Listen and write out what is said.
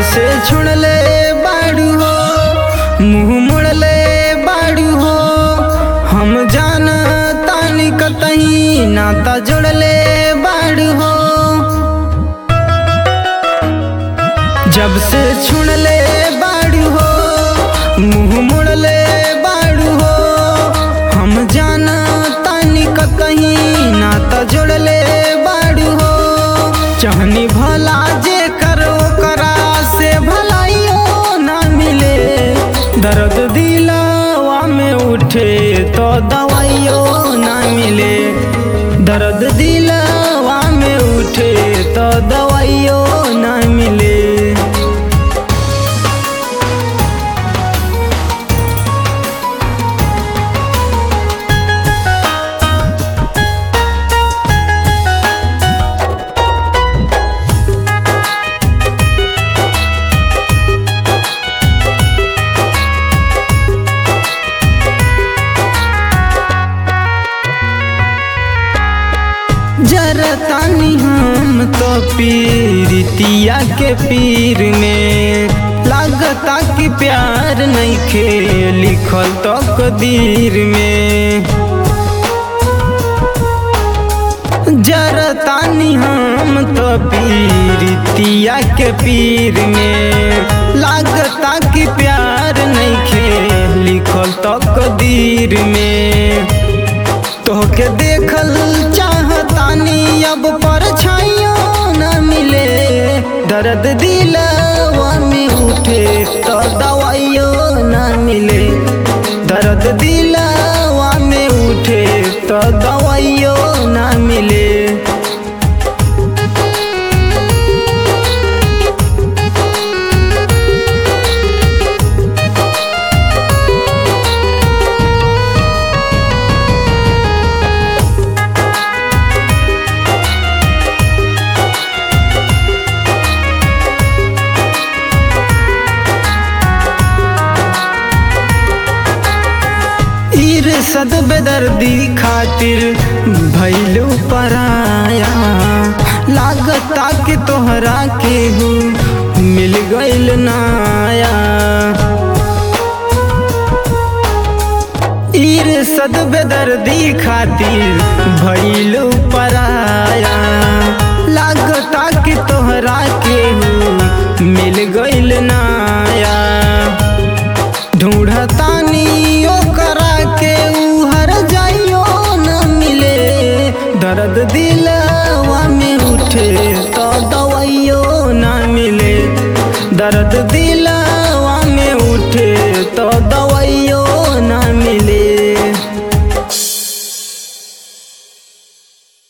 से छोड़ले बाड़ू हो मुंह मोड़ले बाड़ू हो हम जान तानी कतही नाता जोड़ले बाड़ू हो जब से छुड़ले बाड़ू हो मुंह मोड़ले बाड़ू हो हम जान तानी कतही नाता जोड़ले बाड़ू हो चहनी भला जे करो करा से भलाइयो ना मिले दर्द दिलवा में उठे तो दवाइयो ना मिले दर्द दिलवा में उठे तो दवाइयो ना मिले जरतानी हम तो पीरितिया के पीर में लागता कि प्यार नहीं खे लिखल तो कदीर में जरतानी हम तो पीरितिया के पीर में लागता कि प्यार नहीं खे लिखल तो कदीर में तोहके देखल चाहतानी अब पर न मिले दर्द दिलवा में उठे तो दवाइयो न मिले दर्द दिलवा में उठे तो दवाइयो न मिले इरसद बेदर्दी खातिर भैलू पराया लागता कि तोहरा के हूँ मिल गइल नाया इरसद बेदर्दी खातिर भैलू पराया लागता कि तोहरा के हूँ मिल गइल नाया ढूंढतानी ओकरा के उहर जाइयो न मिले दर्द दिलवा में उठे तो दवाइयो न मिले दर्द दिल